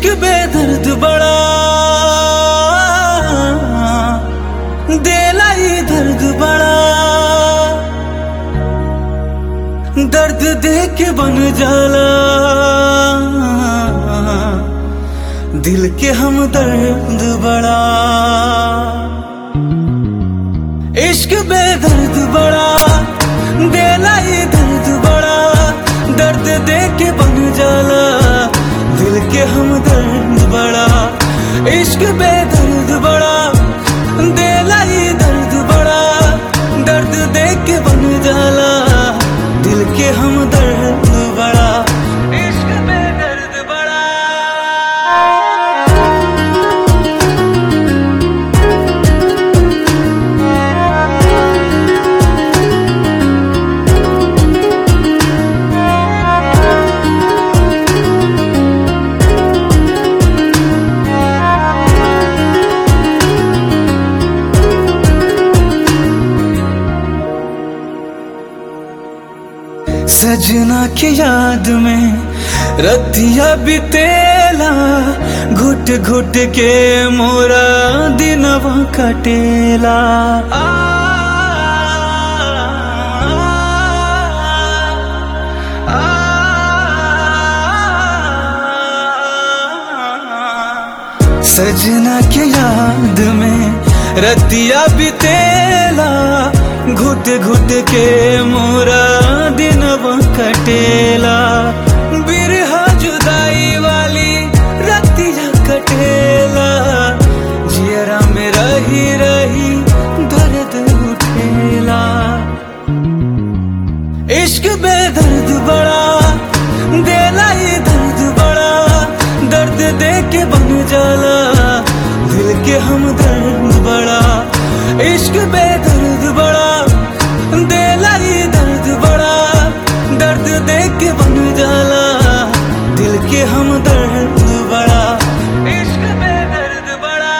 इश्क बेदर्द बड़ा देला ही दर्द बड़ा दर्द दे के बन जाला दिल के हम दर्द बड़ा इश्क बेदर्द बड़ा देला ही दर्द बड़ा दर्द दे के बन जाला दिल के हम दर्द बड़ा इश्क बेदर्द बड़ा देला ही दर्द बड़ा दर्द दे के बन जाला दिल के हम दर्द बड़ा इश्क बेदर्द बड़ा सजना की याद में रतिया बितेला घुट घुट के मोरा दिनवा कटेला आ, आ, आ, सजना के याद में रतिया बितेला घुट घुट के मोरा दिनवा कटेला बिरहा जुदाई वाली रतिया कटेला जियरा में रही रही दर्द उठेला इश्क बेदर्द बड़ा देला ही दर्द बड़ा दर्द दे के बन जाला दिल के हम दर्द बड़ा इश्क बेदर्द बड़ा देला ही दर्द बड़ा दर्द दे के बन जाला दिल के हम दर्द बड़ा इश्क बेदर्द बड़ा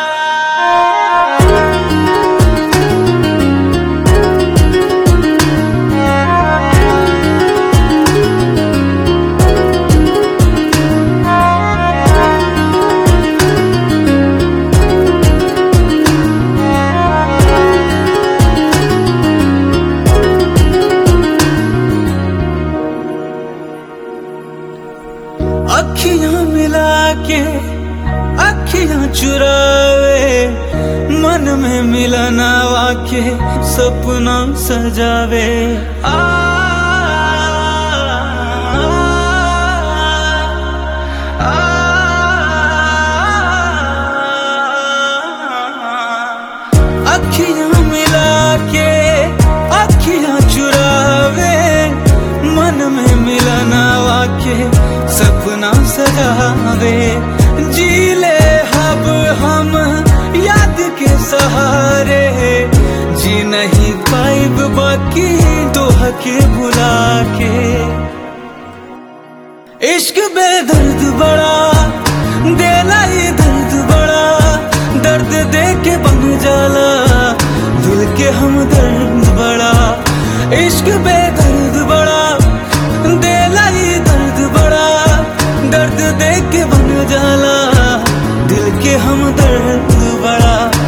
अखियां मिला के अखियां चुरावे मन में मिलना वाके सपना सजावे आ, आ, आ, अखियां मिला के अखियां चुरावे मन में मिलना वाके सपना सजावे जी ले हब हम याद के सहारे जी नहीं पाइब बाकी दोह के बुला के इश्क बेदर्द बड़ा देला ही दर्द बड़ा दर्द दे के बन जाला दिल के हम दर्द बड़ा इश्क बेदर्द बड़ा देला ही दर्द बड़ा दर्द दे के बन जाला दिल के हम दर्द बड़ा